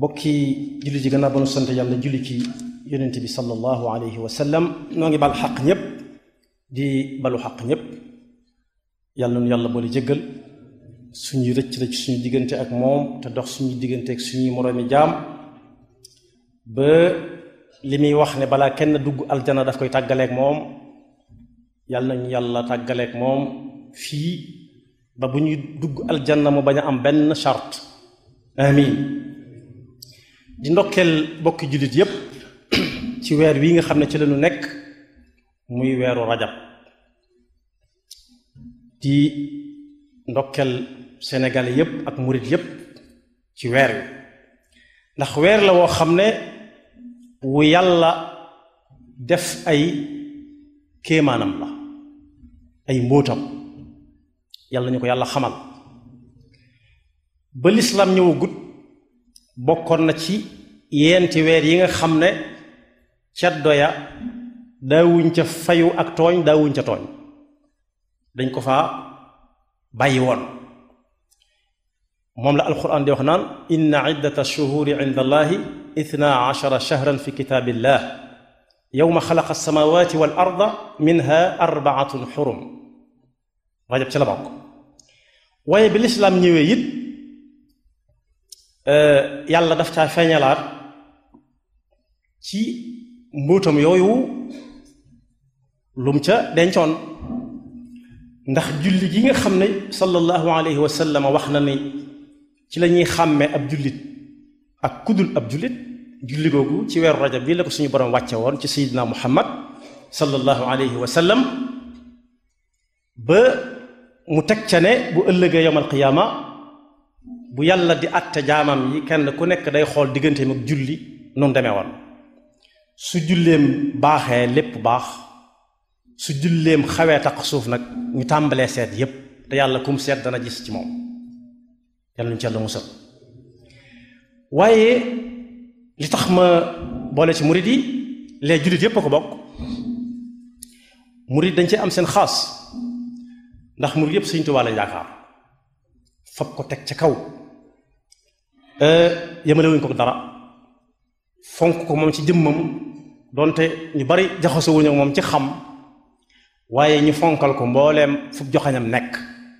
bokki julli ji gannaaw ba nu sant yàlla julli ci yonent bi sallallahu alayhi wa sallam noo ngi bal xaq ñépp di balu xaq ñépp yàlla nu yàlla boole jéggal suñuy rëcc rëcc suñu diggante ak moom te dox suñu diggante ak suñuy moroomi jaam ba li muy wax ne balaa kenn dugg aljana daf koy tàggaleek moom yàlla nañu yàlla tàggaleek moom fii ba bu ñuy dugg aljanna mu bañ a am benn charte amin di ndokkeel bokki jullit yépp ci weer wi nga xam ne ci lañu nekk muy weeru rajab di ndokkeel sénégalais yépp ak murit yépp ci weer wi ndax weer la woo xam ne wu yàlla def ay kéemaanam la ay mbóotam yàlla ñu ko yàlla xamal ba lislaam ñëwagut bokkoon na ci yeenti weer yi nga xam ne ceddo ya daawuñ ca fayu ak tooñ daawuñ ca tooñ dañ ko faa bàyyi woon moom la alquran di wax naan inna iddata shuhuri inda allahi ithna ashara shahran fi kitaabillah yowma xalaqa alsamawati wal arda minha arbaatun xurum rajab ci la bokk waaye bi lislaam ñëwee it yàlla daf caa feeñalaat ci mbóotam yooyu lum ca dencoon ndax julli gi nga xam ne sallallahu alayhi wa sallam wax na ni ci la ñuy xàmme ab jullit ak kudul ab jullit julli googu ci weeru rajab bii la ko suñu borom wàcce woon ci sayidina muhammad sallallahu alayhi wa sallam ba mu teg ca ne bu ëllëgee yowmal qiyaama bu yàlla di àtte jaamam yi kenn ku nekk day xool digganteem ak julli noonu demee woon su julleem baaxee lépp baax su julleem xawee taq suuf nag ñu tàmbalee seet yépp te yàlla kum seet dana gis ci moom yàlla ñu ci yàlla musal waaye li tax ma boole ci murid yi les jullit yépp a ko bokk murid dañ ci am seen xaas ndax murid yépp Sëriñ Tuubaa lañ yaakaar fab ko teg ca kaw yemalewuñ ko dara fonk ko moom ci jëmmam donte ñu bari jaxasowuñu ak moom ci xam waaye ñu fonkal ko mbooleem fu joxañam nekk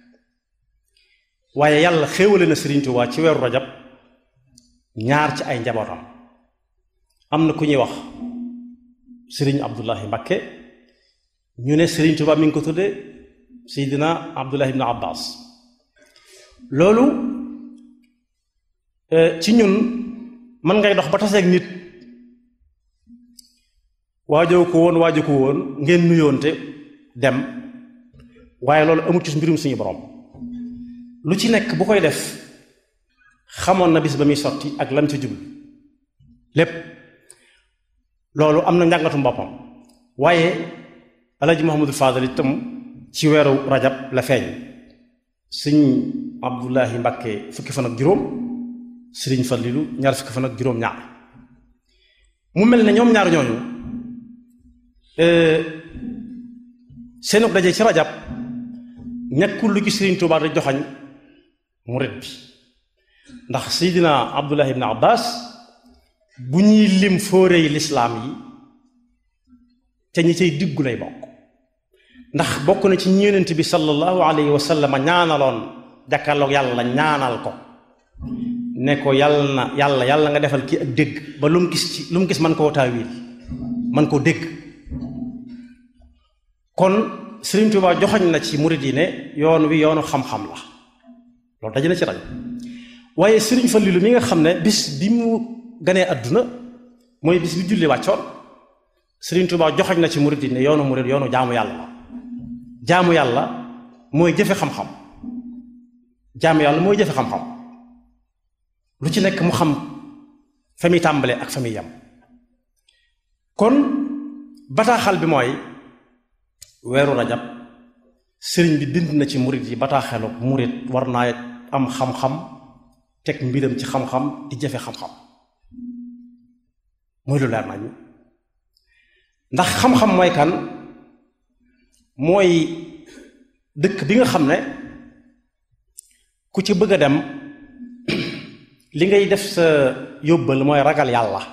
waaye yàlla xéewale na Sëriñ Tuubaa ci weeru rajab ñaar ci ay njabootam am na ku ñuy wax Sëriñ Abdullahi Mbakke ñu ne Sëriñ Tuubaa mi ngi ko tudde Seydina Abdullahi ibn Abbas loolu ci ñun mën ngay dox ba taseeg nit waajoo ko woon waajoo ko woon ngeen nuyoonte dem waaye loolu amul ci mbirum suñu borom lu ci nekk bu koy def xamoon na bis ba muy sotti ak lam ci jublu lépp loolu am na njàngatum boppam waaye alaji Muhammadul Faadal itam ci weeru rajab la feeñ sëñ Abdullahi Mbàkke fukki fan ak juróom sëriñ Fallilu ñaar fukki fan ak juróom ñaar mu mel ne ñoom ñaar ñooñu seenu daje ci rajab ñekkul lu ci sëriñ Tuubaa da joxañ murit bi ndax seydina Abdullahi ibn Abbas bu ñuy lim fóorey lislaam yi te ñi cay diggu lay bokk ndax bokk na ci ñeenent bi sallallahu alayhi wa sallam ñaanaloon jàkkaarloog yàlla ñaanal ko ne ko yàlla na yàlla yàlla nga defal kii ak dégg ba lu mu gis ci lu mu gis man koo taawil man koo dégg kon Sëriñ Tuubaa joxoñ na ci murid yi ne yoon wi yoonu xam-xam la loolu daje na ci rajo waaye Sëriñ Fallilu mi nga xam ne bis bi mu ganee àdduna mooy bis bi julli wàccoon Sëriñ Tuubaa joxoñ na ci murid yi ne yoonu murid yoonu jaamu yàlla la jaamu yàlla mooy jëfe xam-xam jaamu yàlla mooy jëfe xam-xam lu ci nekk mu xam fa muy tàmbale ak fa muy yam kon bataaxal bi mooy weeru rajab sëriñ bi bind na ci murit yi bataaxelu murit war naa am xam-xam teg mbiram ci xam-xam di jëfe xam-xam mooy lu leer nañu ndax xam-xam mooy kan mooy dëkk bi nga xam ne ku ci bëgg a dem li ngay def sa yóbbal mooy ragal yàlla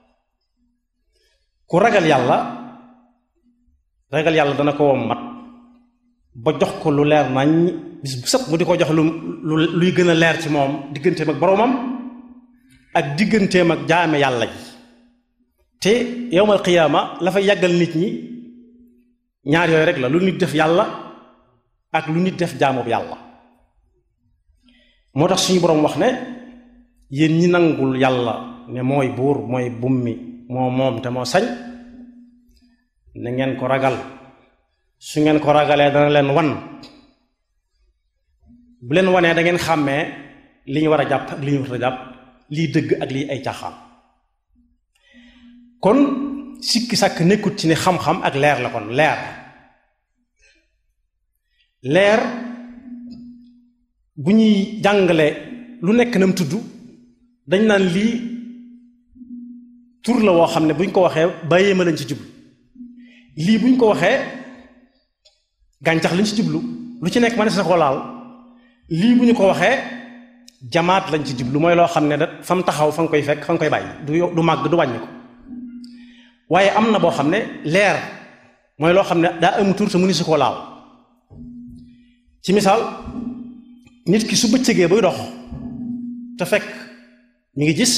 ku ragal yàlla ragal yàlla dana ko wommat ba jox ko lu leer nañ bis bu sëpp mu di ko jox lu luy gën a leer ci moom digganteem ak boroomam ak digganteem ak jaame yàlla ji te yowmal qiyaama la fay yàggal nit ñi ñaar yooyu rek la lu nit def yàlla ak lu nit def jaamoob yàlla moo tax suñu boroom wax ne yéen ñi nangul yàlla ne mooy buur mooy bummi moo moom te moo sañ na ngeen ko ragal su ngeen ko ragalee dana leen wan bu leen wanee da ngeen xàmmee li ñu war a jàpp ak li ñu war a jàpp lii dëgg ak lii ay caaxaan kon sikki sàkk nekkut ci ne xam-xam ak leer la kon leer leer bu ñuy jàngale lu nekk nam tudd dañ naan lii tur la woo xam ne buñ ko waxee bàyyee ma lañ ci jublu lii buñ ko waxee gàncax lañ ci jublu lu ci nekk ma ne sa ko laal lii bu ñu ko waxee jamaat lañ ci jublu mooy loo xam ne da fa mu taxaw fa nga koy fekk fa nga koy bàyyi du du màgg du wàññi ko waaye am na boo xam ne leer mooy loo xam ne daa am tur te mu ni su ko laal ci misaal nit ki su bëccëgee buy dox te fekk ñu ngi gis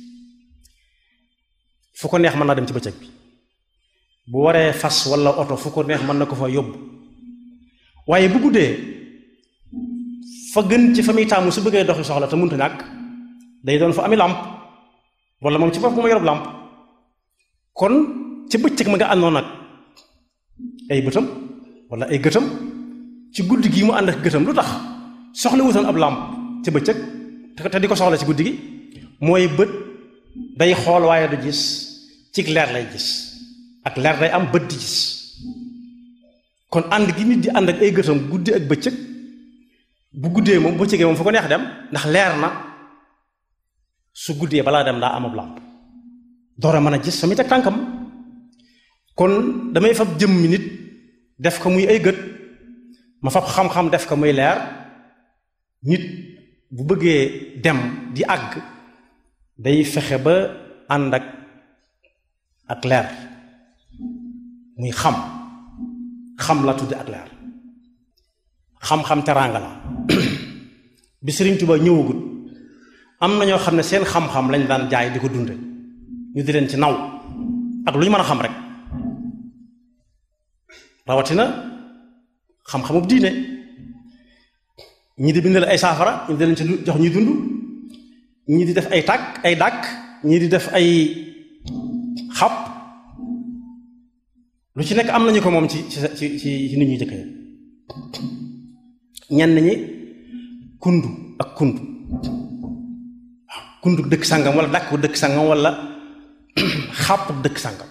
fu ko neex mën naa dem ci bëccëg bi bu waree fas walla oto fu ko neex mën na ko fa yóbbu waaye bu guddee fa gën ci fa muy taamu su bëggee doxi soxla te mënta ñàkk day doon fa ami làmp walla moom ci bopp ma yorob làmp kon ci bëccëg ma nga àndoon nag ay bëtam walla ay gëtam ci guddi gi mu ànd ak gëtam lu tax soxla wutoon ab làmp ci bëccëg te di ko soxla ci guddi gi mooy bët day xool waaye du gis ci leer lay gis ak leer day am bët di gis kon ànd gi nit di ànd ak ay gëtam guddi ak bëccëg bu guddee moom bëccëgee moom fu ko neex dem ndax leer na su guddee balaa dem daa am ab làmp door a mën a gis fa muy teg tànkam kon damay fab jëmmi nit def ko muy ay gët ma fab xam-xam def ko muy leer nit bu bëggee dem di àgg day fexe ba ànd ak ak leer muy xam xam la tudde ak leer xam-xam teraanga la bi Sëriñ Tuba ñëwagut am na ñoo xam ne seen xam-xam lañ daan jaay di ko dunde ñu di leen ci naw ak lu ñu mën a xam rek rawatina xam-xamub diine ñii di bindal ay saafara ñu di leen ci jox ñuy dund ñii di def ay tàkk ay dàkk ñii di def ay xab lu ci nekk am nañu ko moom ci ci ci ci nit ñuy jëkk ñenn ñi kundu ak kundu waaw kundu dëkk sàngam wala dàkk dëkk sàngam wala xàpp dëkk sàngam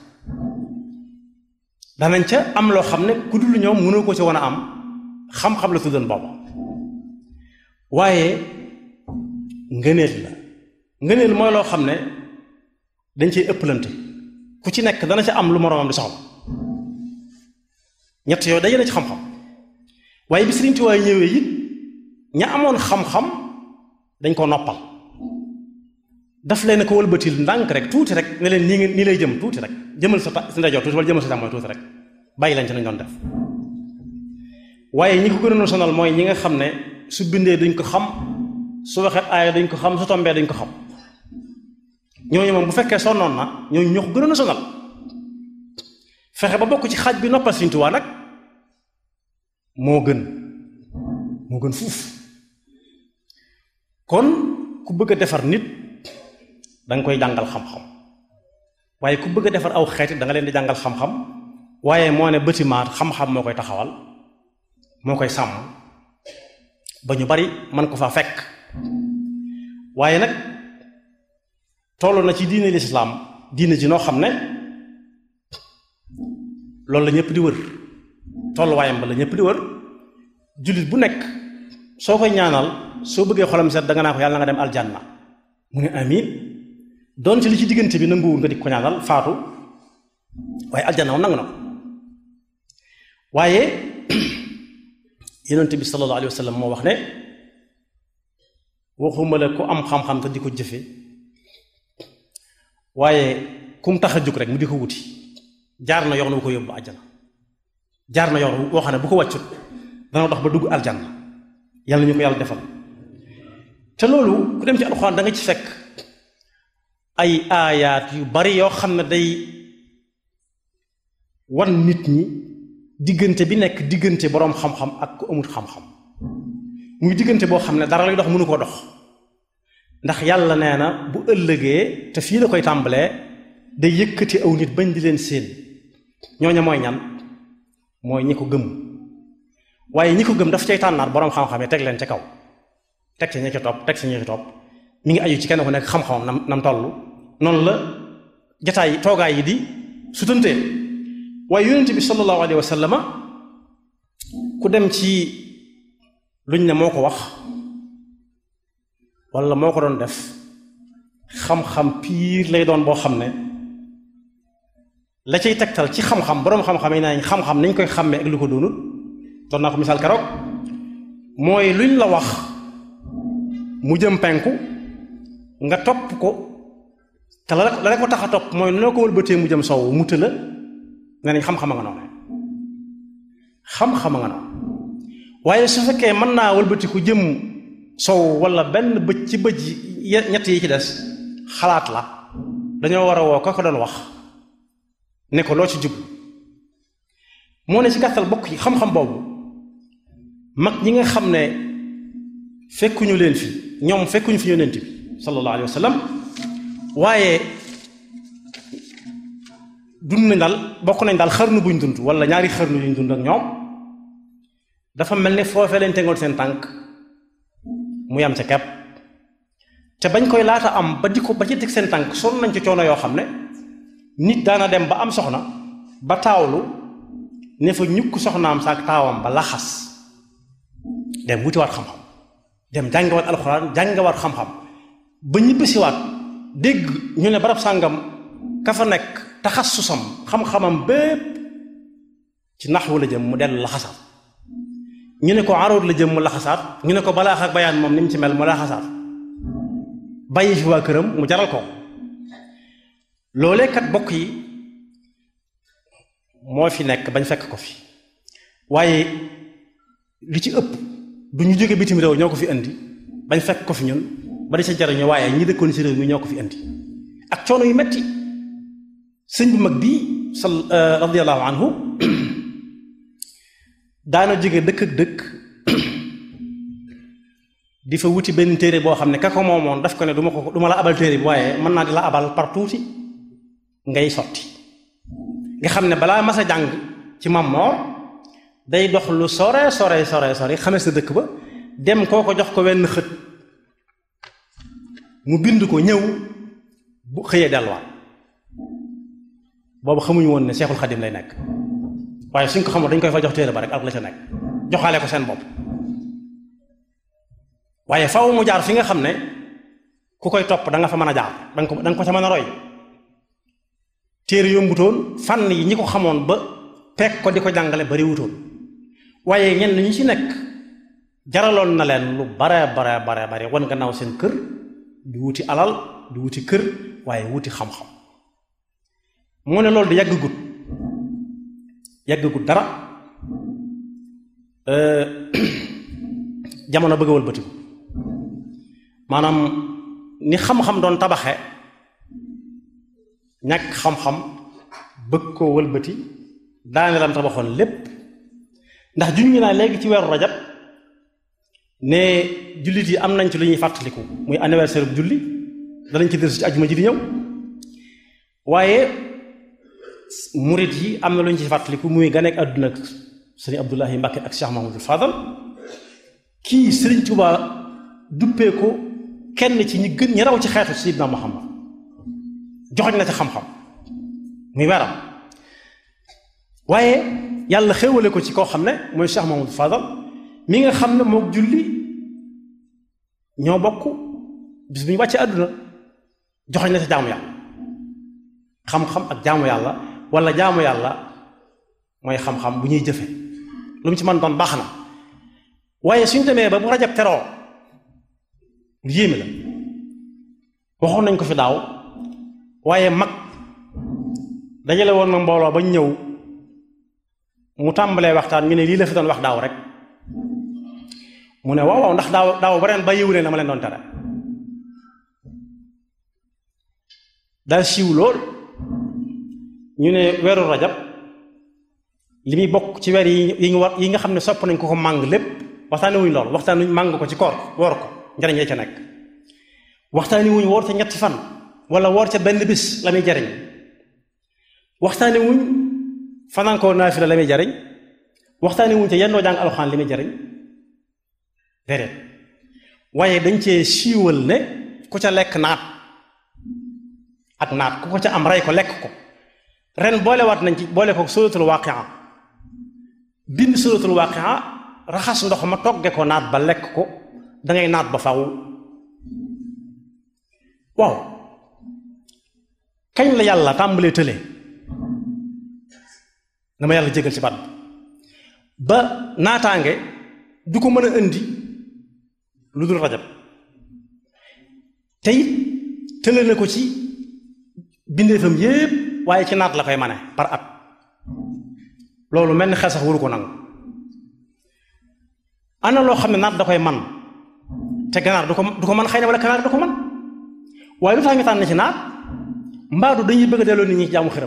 danañ ca am loo xam ne ku dul ñoom mënoo ko ci wan a am xam-xam la tuddoon booba waaye ngëneel la ngëneel mooy loo xam ne dañ cey ëpplante ku ci nekk dana ca am lu moroomam di soxla ñett yooyu daje na ci xam-xam waaye bi Sëriñ Tuubaa ñëwee it ña amoon xam-xam dañ ko noppal daf leen ko wëlbatil ndànk rek tuuti rek ne leen nii ngeen nii lay jëm tuuti rek jëmal sa si ndajoor tuuti wala jëmal sa càmmooñ tuuti rek bàyyi lañ ci nañ doon def waaye ñi ko gënoon sonal mooy ñi nga xam ne su bindee duñ ko xam su waxee aaya duñ ko xam su tombee duñ ko xam ñooñu moom bu fekkee sonnoon na ñooñu ñoo ko gënoon a sonal fexe ba bokk ci xaaj bi noppal Sëriñ Tuubaa nag moo gën moo gën fuuf kon ku bëgg a defar nit danga koy jàngal xam-xam waaye ku bëgg a defar aw xeetit da nga leen di jàngal xam-xam waaye moo ne bâtiment xam-xam moo koy taxawal moo koy sàmm ba ñu bari man ko fa fekk waaye nag toll na ci diine lislaam diine ji noo xam ne loolu la ñëpp di wër tolluwaayam ba la ñëpp di wër jullit bu nekk soo koy ñaanal soo bëggee xolam set da nga naa ko yàlla nga dem aljanna mu ne amiin doon ci li ci diggante bi nanguwul nga di ko ñaanal faatu waaye aljanna moom nangu na ko waaye yonent bi sallallahu alayhi wa sallam moo wax ne waxuma la ku am xam-xam te di ko jëfe waaye kum tax a jóg rek mu di ko wuti jaar na yoon wu ko yóbbu àjjana jaar na yoon woo xam ne bu ko wàccut dana dox ba dugg aljanna yàlla ñu ko yàlla defal te loolu ku dem ci alxuraan da nga ci fekk ay aayaat yu bari yoo xam ne day wan nit ñi diggante bi nekk diggante boroom xam-xam ak ku amut xam-xam muy diggante boo xam ne dara lay dox mënu koo dox ndax yàlla nee na bu ëllëgee te fii la koy tàmbalee day yëkkati aw nit bañ di leen séen ñooña mooy ñan mooy ñi ko gëm waaye ñi ko gëm daf cay tànnaat boroom xam-xam yi teg leen ca kaw teg ci ñi ci topp teg ci ñi ci topp mi ngi aju ci kenn ku nekk xam-xamam nam nam toll noonu la jataay toogaay yi di sutantee waaye yonent bi sallallahu alayhi wa sallama ku dem ci luñ ne moo ko wax wala moo ko doon def xam-xam piir lay doon boo xam ne la cay tegtal ci xam-xam boroom xam-xam yi nañ xam-xam nañ koy xàmmee ak lu ko doonut doon naa ko misaal keroog mooy luñ la wax mu jëm penku nga topp ko te la la ko tax a topp mooy noo ko wëlbatee mu jëm sow mu tëla ne nañ xam-xama nga noonu xam-xama nga noonu waaye su fekkee mën naa wëlbati ku jëm sow wala benn bëj ci bëj ñett yi ci des xalaat la dañoo war a woo ka ko doon wax ne ko loo ci jub moo ne ci gàttal bokk yi xam-xam boobu mag ñi nga xam ne fekkuñu leen fi ñoom fekkuñu fi yonent bi sallallahu alayhi wa sallam waaye dund nañ daal bokk nañ daal xarnu buñ dund wala ñaari xarnu yuñ dund ak ñoom dafa mel ni foofee leen tegoon seen tànk mu yam ca kepp te bañ koy laata am ba di ko ba ci teg seen tànk sonn nañ ci coono yoo xam ne nit daana dem ba am soxna ba taawlu ne fa ñukk soxnaam saak taawam ba laxas dem wutiwaat xam-xam dem jàngewaat alxuraan jàngewaat xam-xam ba ñibbisiwaat dégg ñu ne barab sàngam ka fa nekk taxassusam xam-xamam bépp ci naxwu la jëm mu dellu laxasaat ñu ne ko aroot la jëm mu laxasaat ñu ne ko balaax ak bayaan moom ni mu ci mel mu laxasaat bàyyi fi waa këram mu jaral ko loolee kat bokk yi moo fi nekk bañ fekk ko fi waaye li ci ëpp du ñu jóge bitim réew ñoo ko fi indi bañ fekk ko fi ñun ba di sa jariñu waaye ñi dëkkoon ci réew mi ñoo ko fi indi ak coono yu metti sëñ bu mag bii sal radiallahu anhu daana jóge dëkk ak dëkk di fa wuti benn téere boo xam ne ka ko moomoon daf ko ne du ma ko du ma la abal téere bi waaye mën naa di la abal par tuuti ngay sotti nga xam ne balaa mas a jàng ci Mamor day dox lu sore sore sore sore xame sa dëkk ba dem koo ko jox ko wenn xët mu bind ko ñëw bu xëyee delluwaat boobu xamuñu woon ne Seexul Xadim lay nekk waaye suñ ko xamul dañ koy fa jox téere ba rek ak la ca nekk joxaale ko seen bopp waaye faw mu jaar fi nga xam ne ku koy topp da nga fa mën a jaar danga ko da nga ko ca mën a roy téere yombutoon fànn yi ñi ko xamoon ba pekk ko di ko jàngale bari wutoon waaye ñenn ñi ci nekk jaraloon na leen lu bare bare bare bare wan gannaaw seen kër di wuti alal di wuti kër waaye wuti xam-xam moo ne loolu di yàgg gut yàgg gut dara jamono bëgg a wëlbatiku maanaam ni xam-xam doon tabaxe ñàkk xam-xam bëgg koo wëlbati daane lam tabaxoon lépp ndax juñu naa léegi ci weeru rajab ne jullit yi am nañ ci lu ñuy fàttaliku muy anniversaire bu julli danañ ci dellusi ci ajuma ji di ñëw waaye murit yi am na lu ñu ci fàttaliku muy ganeek àdduna ak sëriñ Abdullahi Mbàkke ak Cheikh Mahamadul Fadal kii sëriñ Tuubaa duppee ko kenn ci ñi gën ñi raw ci xeetu Sayyidina Muhammad joxoñ na ci xam-xam muy weeram waaye yàlla xéewale ko ci koo xam ne mooy Cheikh Mahamadul Fadal mi nga xam ne mook julli ñoo bokk bis bu ñu wàccee àdduna joxoñ na ci jaamu yàlla xam-xam ak jaamu yàlla wala jaamu yàlla mooy xam-xam bu ñuy jëfe lu mu ci mën doon baax na waaye suñ demee ba bu rajab teroo lu yéeme la waxoon nañ ko fi daaw waaye mag dajale woon na mbooloo bañ ñëw mu tàmbalee waxtaan ñu ne lii la fi doon wax daaw rek mu ne waaw waaw ndax daaw daaw ba ren ba yiw leen la ma leen doon tere daal siiw lool ñu ne weeru rajab li muy bokk ci weer yi yi ñu war yi nga xam ne sopp nañ ko ko màng lépp waxtaani wuñ lool waxtaani wuñ màng ko ci koor woor ko njariñ la ca nekk waxtaani wuñ woor ca ñetti fan wala woor ca benn bis la muy jariñ waxtaani wuñ fanaan koo naafila la muy jariñ waxtaani wuñ ca yendoo jàng alxuraan li muy jariñ déedéet waaye dañ cee siiwal ne ku ca lekk naat ak naat ku ko ca am rey ko lekk ko ren boolewaat nañ ci boole ko suratul waaqia bind suratul waaqia raxas ndox ma togge ko naat ba lekk ko dangay naat ba faw waaw kañ la yàlla tàmbalee tële dama yàlla jégal ci baat ba naataange du ko mën a indi lu dul rajab tey tële na ko ci bindeefam yépp waaye ci naat la koy mane par at loolu mel ni xel sax waru ko nangu ana loo xam ne naat da koy man te ganaar du ko du ko man xëy na wala ganaar du ko man waaye lu tax ñu tànn ci naat mbaadu dañuy bëgg a delloo nit ñi jaamu xiram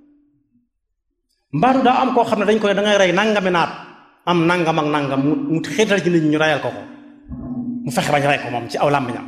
mbaadu daa am koo xam ne dañ koy da ngay rey nangami naat am nangam ak nangam mu mu xiital ci nit ñi ñu reyal ko ko mu fexe bañ rey ko moom ci aw làmmiñam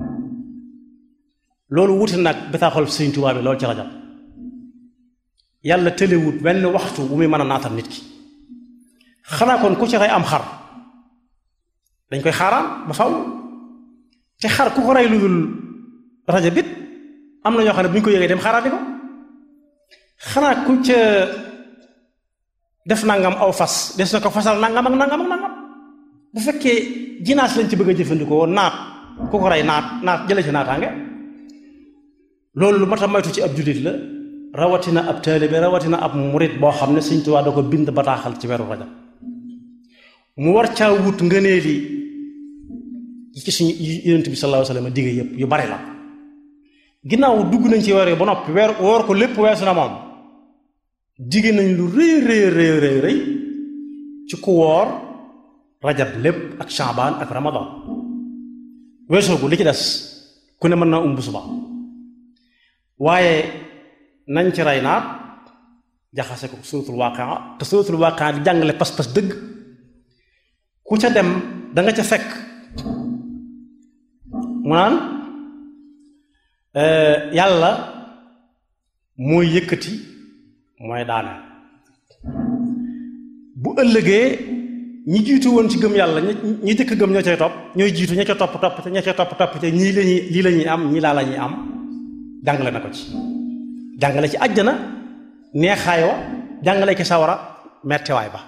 loolu wuti nag bataaxal Sëriñ Tuubaa bi loolu ci rajab yàlla tëlewut benn waxtu bu muy mën a naatal nit ki xanaa kon ku ci rey am xar dañ koy xaaraan ba faw te xar ku ko rey lu dul rajab bit am na ñoo xam ne bu ñu ko yëgee dem xaaraati ko xanaa ku ca def nangam aw fas des na ko fasal nangam ak nangam ak nangam bu fekkee jinaas lañ ci bëgg a jëfandikoo naat ku ko rey naat naat jële ci naataange loolu lu mat a moytu ci ab jullit la rawatina ab taalibe rawatina ab murit boo xam ne Sëñ Tuubaa da ko bind bataaxal ci weeru rajab mu war caa wut ngëneeli yi ci suñu yonent bi sallallahu alayhi wa sallam digge yëpp yu bari la ginnaaw dugg nañ ci weer yi ba noppi weer woor ko lépp weesu na moom digge nañ lu rëy rëy rëy rëy rëy ci ku woor rajab lépp ak shaabaan ak ramadan weesoo gu li ci des ku ne mën naa umb suba waaye nañ ci rey naat jaxase ko suratul waaqia te suratul waaqia di jàngale pas-pas dëgg ku ca dem da nga ca fekk mu naan yàlla mooy yëkkati mooy daane bu ëllëgee ñi jiitu woon ci gëm yàlla ñi jëkk gëm ñoo cay topp ñooy jiitu ña ca topp topp te ña ca topp topp te ñii lañuy lii la ñuy am ñii laa la ñuy am jàngale na ko ci jàngale ci àjjana neexaay wa jàngale ci sawara mettewaay ba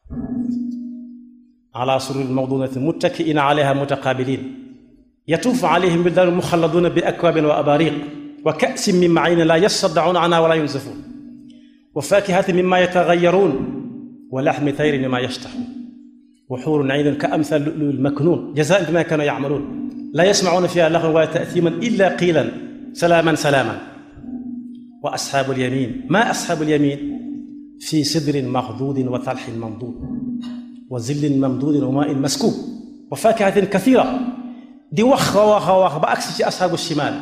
ala sururi mawdunati muttakiina alayha mutaqabilin yatuufu alayhim wildaanu muxalladuuna bi akwaabin wa abaariq wa ka'sin min ma'iinin laa yasaddacuuna anhaa wa laa yunzafuun wa faakihatin mimmaa yataxayyaruun wa laxmi tayrin mimmaa yashtahuun wa xuurun ciinun ka amsaali lu'lu'il maknuun jazaa'an bimaa kaanuu yacmaluun laa yasmacuuna fiihaa laxwan wa laa ta'siiman illaa qiilan salaaman salaaman wa asxaabul yamiin maa asxaabul yamiin fii sidrin maxduudin wa talxin mamduud wa zillin mamduudin wa maa'in maskuub wa faakihatin kasiira di wax a wax a wax ba agsi ci asxaabu shimaal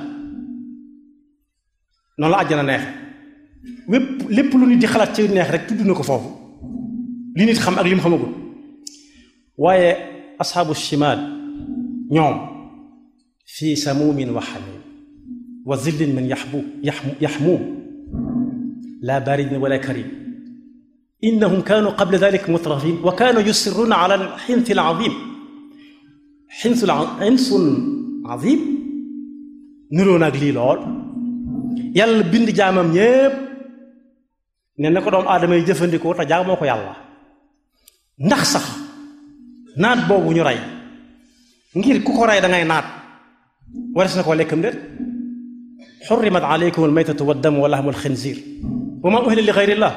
noonu la àjjana neexe wépp lépp lu nit di xalaat ci neex rek tudd na ko foofu li nit xam ak li mu xamagul waaye asxaabu shimaal ñoom fii samuumin wa xamiim wa zillin min yaxbu yaxmuum laa baaridin wala kariim innahum kaanu qabla dalika mutrafiin wa kaanu yusirruuna ala alxinsi alcaziim xinsul xinsun azim niroo naag lii lool yàlla bind jaamam ñépp ne na ko doomu aadama yi jëfandikoo te jaamoo ko yàlla ndax sax naat boobu ñu rey ngir ku ko rey da ngay naat wares na koo lekkam déet xurrimat aleykum almaytatu waddamu wa lahmu alxinzir wa ma uhilla li xayrillah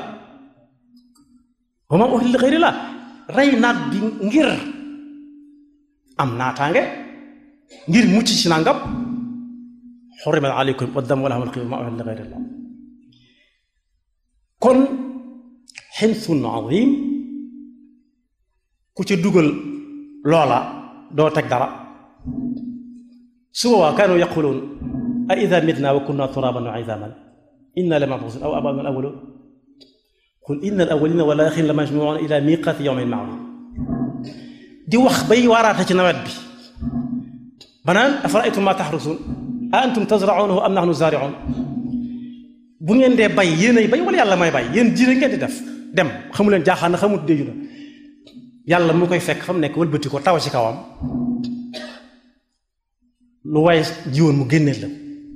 wa ma uhilla li xayrillah rey naat bi ngir am naataange ngir mucc ci nangam xurimat aleykum waddam wala xamal xiw ma uhilla li gayrillah kon xinsun azim ku ca dugal loola doo teg dara su boobaa kaanu yaquluun a ida mitna wa kunna turaban wa idaman inna la mab'uthun aw abauna al awwalun qul inna al awwalina wal axirin la majmuuna ila miqati yawmin ma'lum di wax bay waaraate ci nawet bi banaan afara'aytum ma taxrusun a antum tazra'unahu am nahnu zaari'un bu ngeen dee bay yéenay bay wala yàlla may bay yéen jiire ngeen di def dem xamu leen jaaxaan na xamut déju na yàlla mu koy fekk fa mu nekk wëlbati ko taw ci kawam lu waaye jiwoon mu génneel la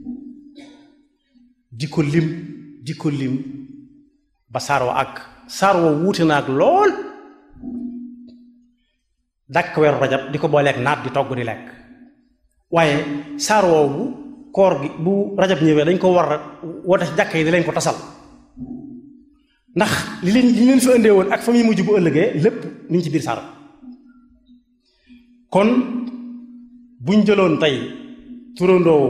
di ko lim di ko lim ba saar wa ak saar wa wuute na ak lool dàkk weeru rajab di ko booleeg naat di togg di lekk waaye saar woowu koor gi bu rajab ñëwee dañ ko war a woote ci jàkka yi di leen ko tasal ndax li leen li leen fi indee woon ak fa muy mujj bu ëllëgee lépp ñu ngi ci biir saar kon buñ jëloon tey turandoo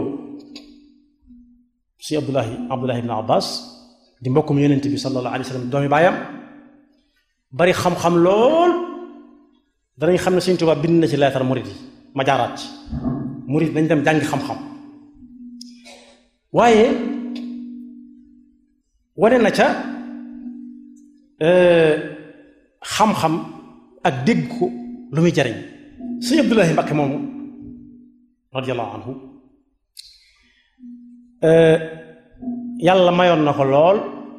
si abdullahi abdullahi ibn abbas di mbokkum yonent bi sallallahu alayhi wa sallam doomi baayam bari xam-xam lool danañ xam ne Sëñ Tuubaa bind na ci leetar murid yi ma jaaraat ci murid dañ dem jàngi xam-xam waaye wane na ca xam-xam ak dégg ko lu muy jariñ Sëñ Abdullahi Mbakke moomu radiyallahu anhu yàlla mayoon na ko lool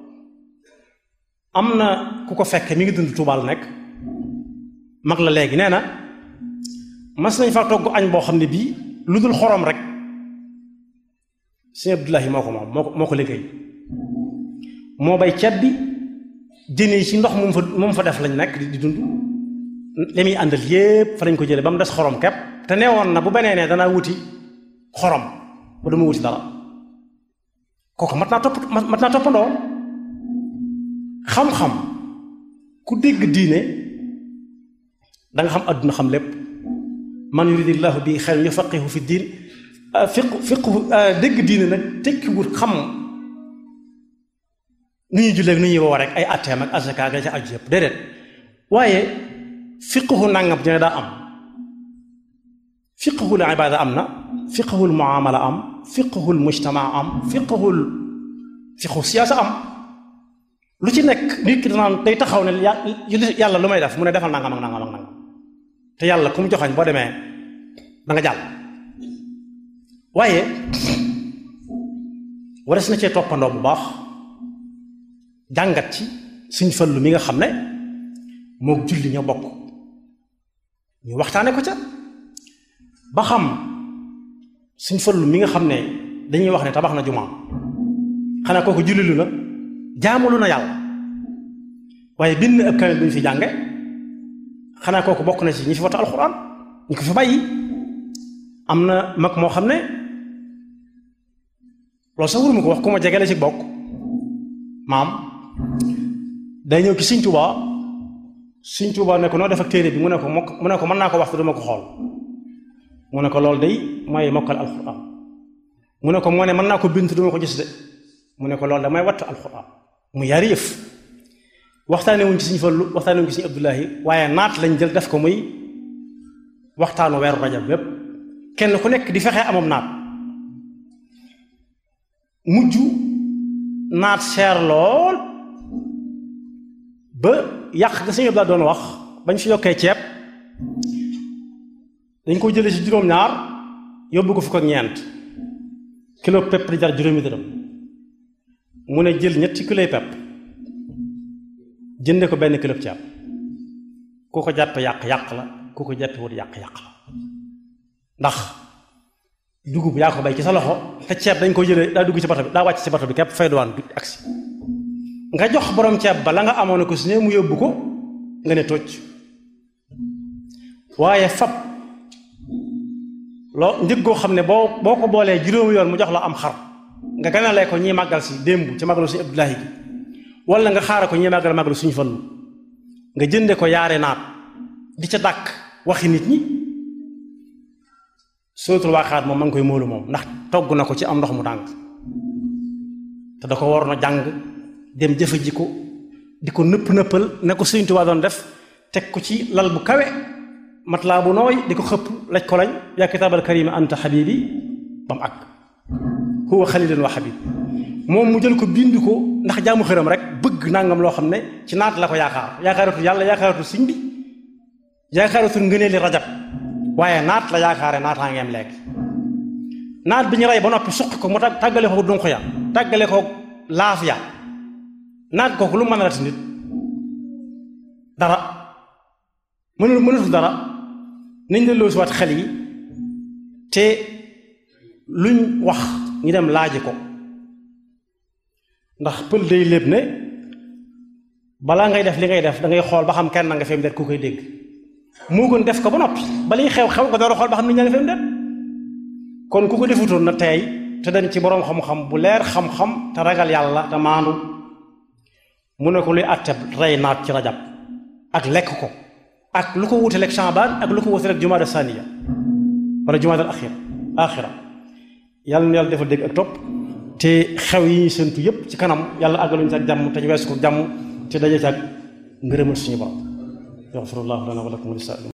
am na ku ko fekk mi ngi dund Tuubaa la nekk mag la léegi nee na mas nañ fa togg añ boo xam ne bii lu dul xorom rek sëñ Abdullahi moo ko moom moo ko moo ko liggéey moo bay ceeb bi jën yi ci ndox moom fa moom fa def lañ nekk di dund li muy àndal yépp fa lañ ko jële ba mu des xorom kepp te neewoon na bu benee nee danaa wuti xorom ba dama wuti dara kooku mat naa topp mat naa toppandoo xam-xam ku dégg diine da nga xam àdduna xam lépp man yuridillahu bi xayran yufaqihu fi diin fiq fiqhu dégg diine nag tekkiwut xam nu ñuy jullee nu ñuy woo rek ay atteem ak asaka ga ca aju yëpp déedéet waaye fiqhu nangam dina daa am fiqhul ibaada am na fiqhul muamala am fiqhul mujtama am fiqhul fiqhu siyaasa am lu ci nekk nit ki danaan day taxaw ne yàlla lu may def mu ne defal nangam ak nangam ak nangam te yàlla ku mu joxañ boo demee da nga jàll waaye wares na cee toppandoo bu baax jàngat ci suñ fallu mi nga xam ne mook julli ñoo bokk ñu waxtaane ko ca ba xam suñ fallu mi nga xam ne dañuy wax ne tabax na jumaa xanaa kooku jullilu na jaamulu na yàlla waaye bind ab kamil bu ñu fi jànge xanaa kooku bokk na ci ñi fi wata alxuraan ñu ko fi bàyyi am na mag moo xam ne loolu sax wuruma ko wax ku ma jegele ci bokk maam day ñëw ci Sëñ Tuubaa Sëñ Tuubaa ne ko noo def ak téere bi mu ne ko mokk mu ne ko mën naa ko wax te duma ko xool mu ne ko loolu day mooy mokkal alxuraan mu ne ko moo ne mën naa ko bind te duma ko gis de mu ne ko loolu damay wattu alxuraan mu yari yëf waxtaane wuñ ci Sëñ Fallu waxtaane wuñ ci Sëñ Abdullahi waaye naat lañ jël def ko muy waxtaanu weeru rajab bépp kenn ku nekk di fexe amam naat mujj naat seer lool ba yàq ga Sëñ Abdullahi doon wax bañ fi yokkee ceeb dañ ko jëlee ci juróom-ñaar yóbbu ko fukk ak ñeent kilo pepp di jar juróomi dërëm mu ne jël ñetti kiloy pepp jënde ko benn kilo ceeb ku ko jàppe yàq-yàq la ku ko jàppe wut yàq-yàq la ndax dugub yaa ko bay ci sa loxo te ceeb dañ ko jëlee daa dugg ci bato bi daa wàcc ci bato bi képp fay duwaan du agsi nga jox borom ceeb ba la nga amoon ko su ne mu yóbbu ko nga ne tocc waaye fab loo njëg goo xam ne boo boo ko boolee juróomi yoon mu jox la am xar nga ganalee ko ñii màggal si démb ci màggalu suñu Abdullahi gi wala nga xaara ko ñii màggal màggalu suñu Fallu nga jënde ko yaare naat di ca dàkk waxi nit ñi suratul waaqaat moom ma ngi koy móolu moom ndax togg na ko ci am ndox mu tàng te da ko waroon a jàng dem jëfe ji ko di ko nëpp nëppal ne ko Sëriñ Tuubaa doon def teg ko ci lal bu kawe matelas bu nooy di ko xëpp laj ko lañ yaa kitaabal karima anta xabibi ba mu àgg huwa xalilan wa xabib moom mu jël ko bind ko ndax jaamu xëram rek bëgg nangam loo xam ne ci naat la ko yaakaar yaakaaratul yàlla yaakaaratul siñ bi yaakaaratul ngëneeli rajab waaye naat la yaakaare naataa ngeem léegi naat bi ñu rey ba noppi suqi ko mu tàggale ko dunq ya tàggale ko laaf ya naat kooku lu mën a lati nit dara mënul mënatul dara nañ la loo si waat xel yi te luñ wax ñu dem laaji ko ndax pël day léeb ne balaa ngay def li ngay def da ngay xool ba xam kenn nga fi mu det ku koy dégg moo gën def ko ba noppi balay xew xew nga door a xool ba xam nit ñaa nga fi mu det kon ku ko defutoon na tey te dañ ci boroom xam-xam bu leer xam-xam te ragal yàlla te maandu mu ne ko luy àtte rey naat ci rajab ak lekk ko ak lu ko wutaleeg Shaabaan ak lu ko wutaleeg jumaada saniya wala jumaada axira axira yàlla na yàlla defal dégg ak topp te xew yi ñuy séntu yépp ci kanam yàlla àggaluñu ci ak jàmm te ñu weesu ko jàmm te daje ci ak ngërëmal suñu borom yaxfirullahu lana wa lakum wa